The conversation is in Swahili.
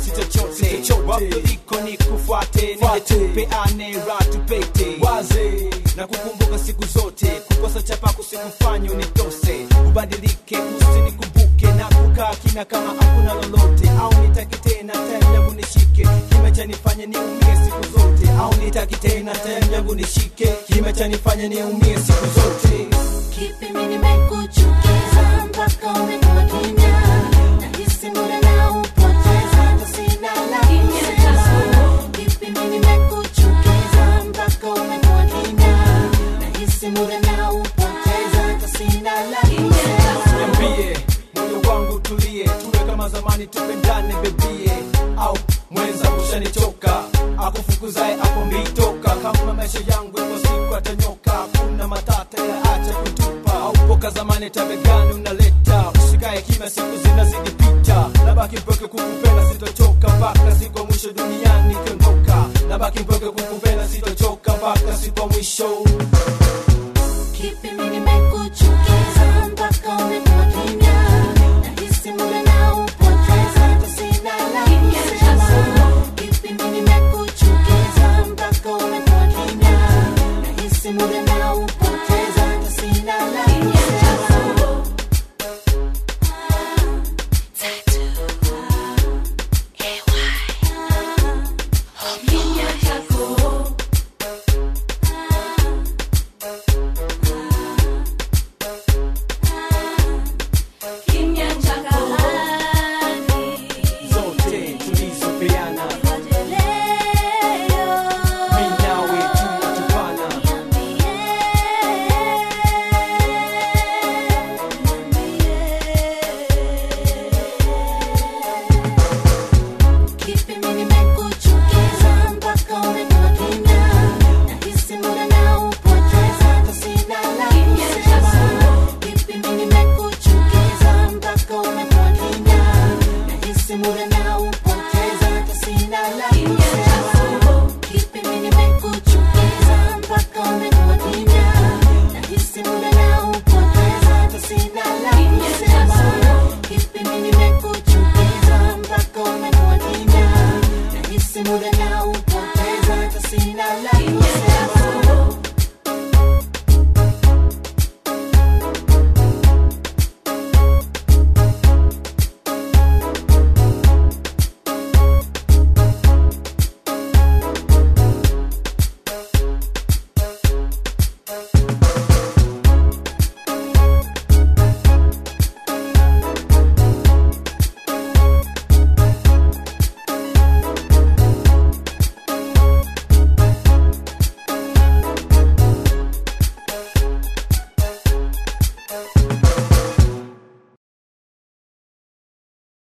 si chochote wapo iko ni kufuate nije tupeane ratu pete waze na kukumbuka siku zote kukosa chapa kusikufanya unitose ubadilike usinikumbuke na kukaa kimya kama hakuna lolote au nitaki tena time yangu nishike kime chanifanya niumie siku zote au nitaki tena time yangu nishike kime chanifanya niumie siku zote Kipi mimi nimekuchukiza mpaka umekuwa kimya? Nahisi muda naupoteza, hata sina la kusema. Kipi mimi nimekuchukiza mpaka umekuwa kimya? Nahisi muda naupoteza, hata sina la kusema. niambie moyo wangu tulie tuwe kama zamani tupendane bebie au mwenza ushanichoka akufukuzae akombitoka kama maisha yangu ipo siku atanyoka kuna matata ya acha kutupa aupoka zamani tabegani unaleta ushikae kima siku zinazidi pita nabaki mpweke kukupenda sitochoka mpaka siku ya mwisho duniani ikiondoka nabaki mpweke kukupenda sitochoka mpaka siku ya mwisho Kipi mimi nimekuchukiza mpaka umekuwa kimya? Nahisi muda naupoteza, hata sina la kusema. Kipi mimi nimekuchukiza mpaka umekuwa kimya? Nahisi muda naupoteza, hata sina la kusema. Kimya chako kimya chako zote tulizopeana mi nawe tunatupana Kipi mimi nimekuchukiza mpaka umekuwa kimya? Nahisi muda naupoteza, hata sina la kusema. Kipi mimi nimekuchukiza mpaka umekuwa kimya? Nahisi muda naupoteza, hata sina la kusema. Kipi mimi nimekuchukiza mpaka umekuwa kimya? Nahisi muda naupoteza, hata sina la kusema. Kipi mimi nimekuchukiza mpaka umekuwa kimya? Nahisi muda naupoteza, hata sina la